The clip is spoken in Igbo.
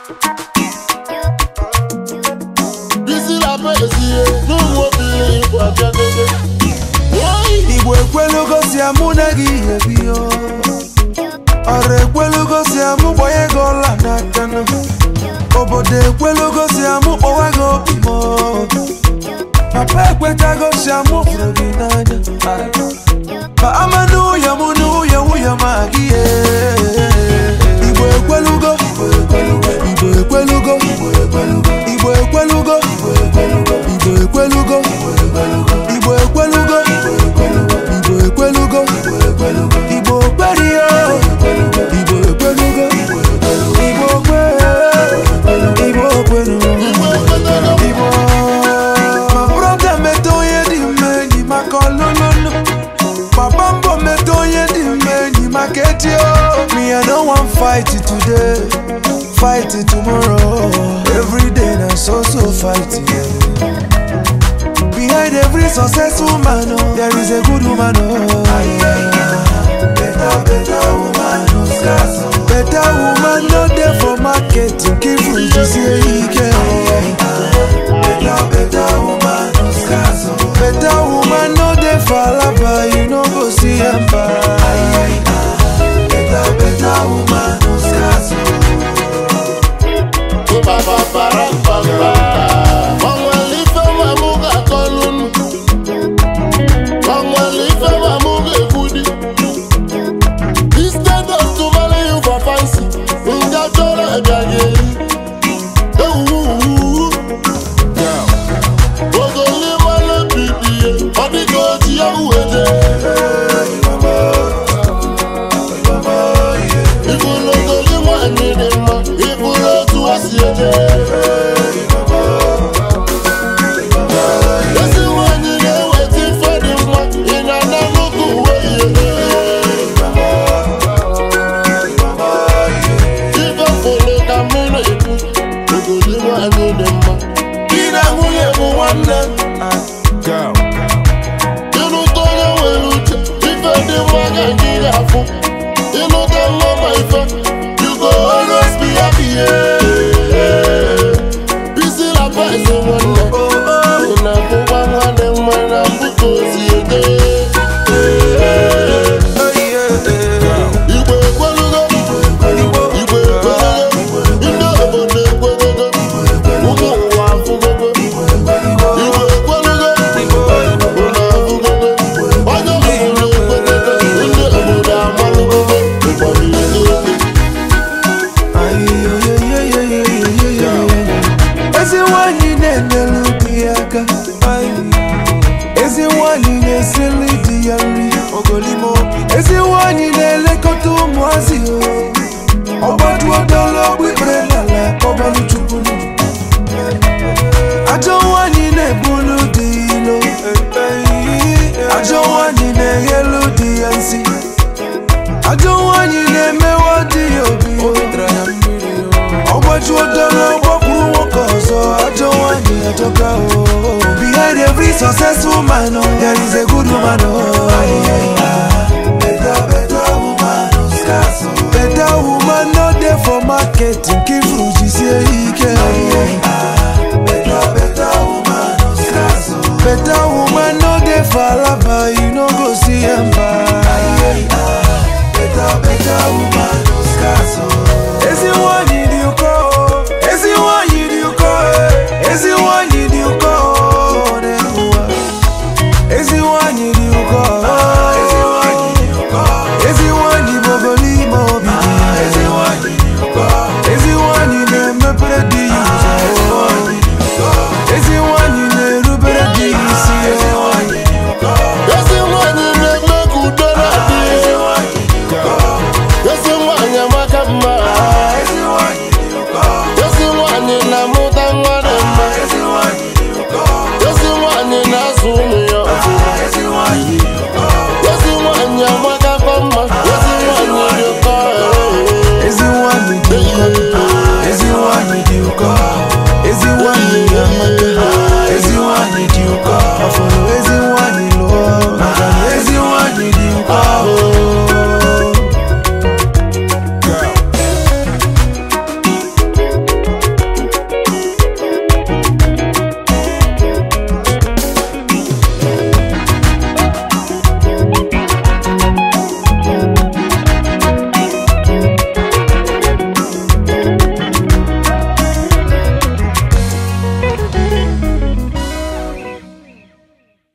bisi la pezie n'ụmụ obili igbo abịagogo igbo ekwelugo si amụ na gị ebi o ọrụ ekwelugo si amụ gbanye gị ọla n'aka nụ. obodo ekwelugo si amụ kpọwa gị obi m o. papa ekwetago si amụ hụrụ gị n'anya ma ama n'ụyọ mụ n'ụyọ nwunye ma gị ye. igbo ekwelugo igbo ekwelugo igbo ekwelugo igbo ekwelugo igbo ekwelugo igbo ekwelugo igbo ekwelugo igbo ekwelugo igbo kwerio igbo ekwelugo igbo kwe igbo kwelugo igbo ekwetego igbo ma brọda meta onye dị mma enyi maka ọlụlụlụ papa mbọ meta onye dị mma enyi maka etio me i no wan fight today fight tomorrow every day na so so fight yeah. Behind every successful man, oh, there is a good woman. Oh. Better, better woman, no scarce. oh. Better woman, no there for market. Keep food, you see, he can. Better, better woman, no scarce. oh. Better woman, no there for lava. You know, go see him. Better, better woman, no scarce. oh. Papa para papa Onwere ife ma mụ ga-akọlụ Onwere ife ma mụ ga-ekwudi Instead of to marry you for fancy Nga chọrọ ịbịaghị eri Ewuwu Ogoli mmanụ bibiye Ọ dịka oji ya uweje Ibulu ogoli nwanyị dị mma Ibulu otu o si eje Ezi nwanyị na-eweta ife dị mma Ị na-ana nnukwu uwe ihe Ife fụlụ ka mmiri na-ekwu Ogoli nwanyị dị mma Di na nwunye bụ nwanne. Ịlụta onye nwere uche Ife dị mma ga gị ga-afụ Ịlụta nwa ma ife You go always be happy yeah. Bisi la pesi nwanne Ị na-abụkwa nwanne mma na mbụta ozi ede Igbo ekwelugo Igbo ekwelugo Ndị obodo ekwelugo Ụmụ ụwa afụgogo Igbo ekwelugo Ụlọ afụgogo Onye obodo ekwelugo Ndị obodo amalụgogo Ụfọdụ eziokwu ezi nwanyị na-enyelu di ya aka ezi nwanyị na-esili di ya nri ezi nwanyị na-elekọta ụmụazị ọgbaduodologbu ikpere n'ala kọbalụ chukwu ajọ nwanyị na-ebulu di ilo ajọ nwanyị na-eghelu di ya nsi ajọ nwanyị na-emewa di ya obi ọgbajuo dọrọ gbakwuru nwoke ọzọ ajọ nwanyị ajọka o behind every successful man oh, there is a good woman oh. better better woman no scarce oh. better woman no dey for market nke ifuru jisie ike better better woman no scarce oh. better woman no dey for alaba